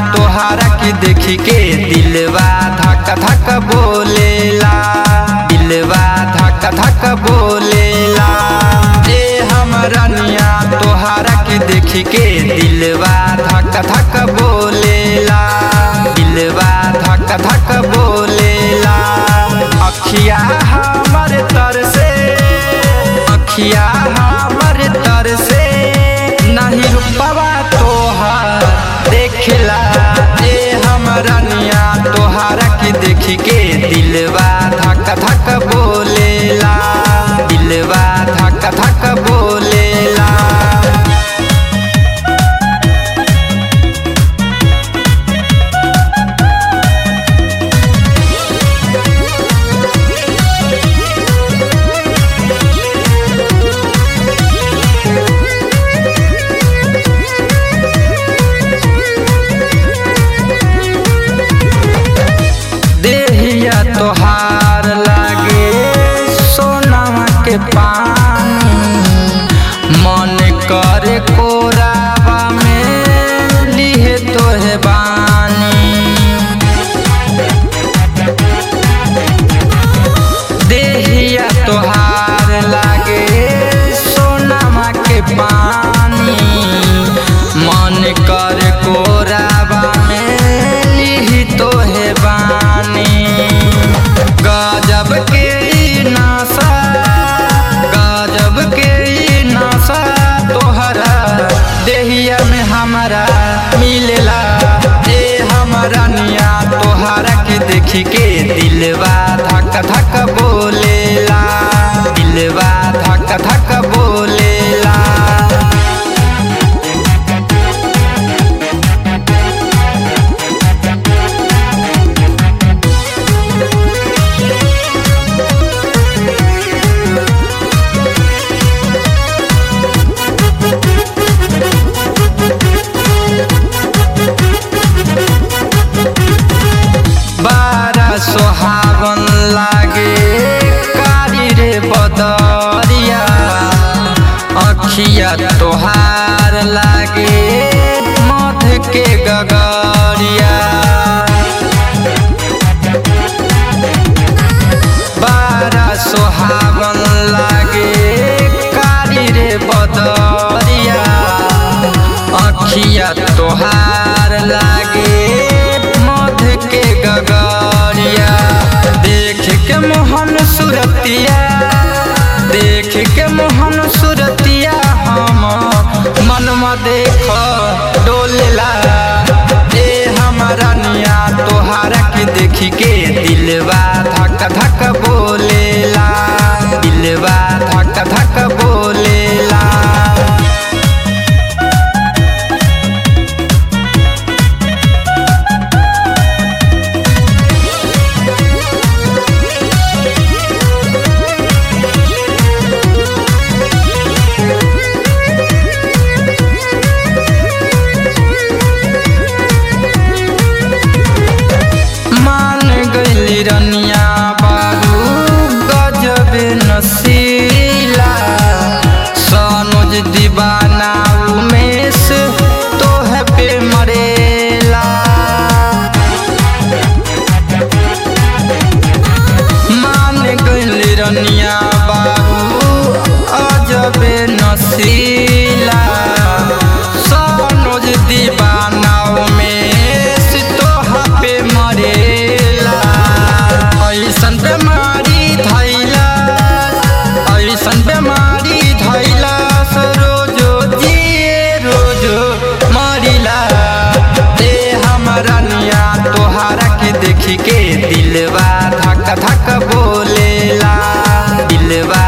तोहारा के देखी के दिलवा धक धक बोलेला दिलवा धक धक बोलेला ए हमरनिया तोहारा के देखी के दिलवा धक धक बोलेला दिलवा धक धक बोलेला अखिया हमर तर से अखिया हमर तर से नहीं रुपवा तोहार देखला ए हमरनिया तोहारा के देखी के दिलवा धक धक बोलेला दिलवा धक धक बोलेला देहिया तोहार लागे सोनामा के पानी मन करे कोरावा में लिहे तोहे बानी देहिया तोहार लागे सोनामा के पानी मन कर कोराबा में लिही तोहे बानी गजब के ई नासा गजब के ई नासा तोहरा देहिया में हमारा मिलेला ए हमारा निया तोहरा के देखी के दिलवा धक धक बोलेला दिलवा धक धक बोलेला बारा सोहावन लागे कारी रे बदरिया अखिया तोहार लागे मध के गगरिया बारा सोहावन लागे कारी रे बदरिया अखिया तोहार लागे मध के गगरिया देख के मोहन सुरतिया देख के मोहन सुरतिया हम मनमा देख डोलेला ए हमारा निया तोहारा के देखी के दिलवा धक धक बोलेला दिलवा धक धक बोलेला मान गईली रनिया बाबू गजब नसीला सनोज दीवाना उमेश तोह पे मरेला मान गईली रनिया बाबू अजब नसीला सनोज दीवाना उमेश तोह पे मरेला ऐसन बेमारी धैला ऐसन बेमारी धैला रोजो जिए रोजो मरिला दे हमारा निया तोहारा के देखी के दिलवा धक धक बोलेला दिलवा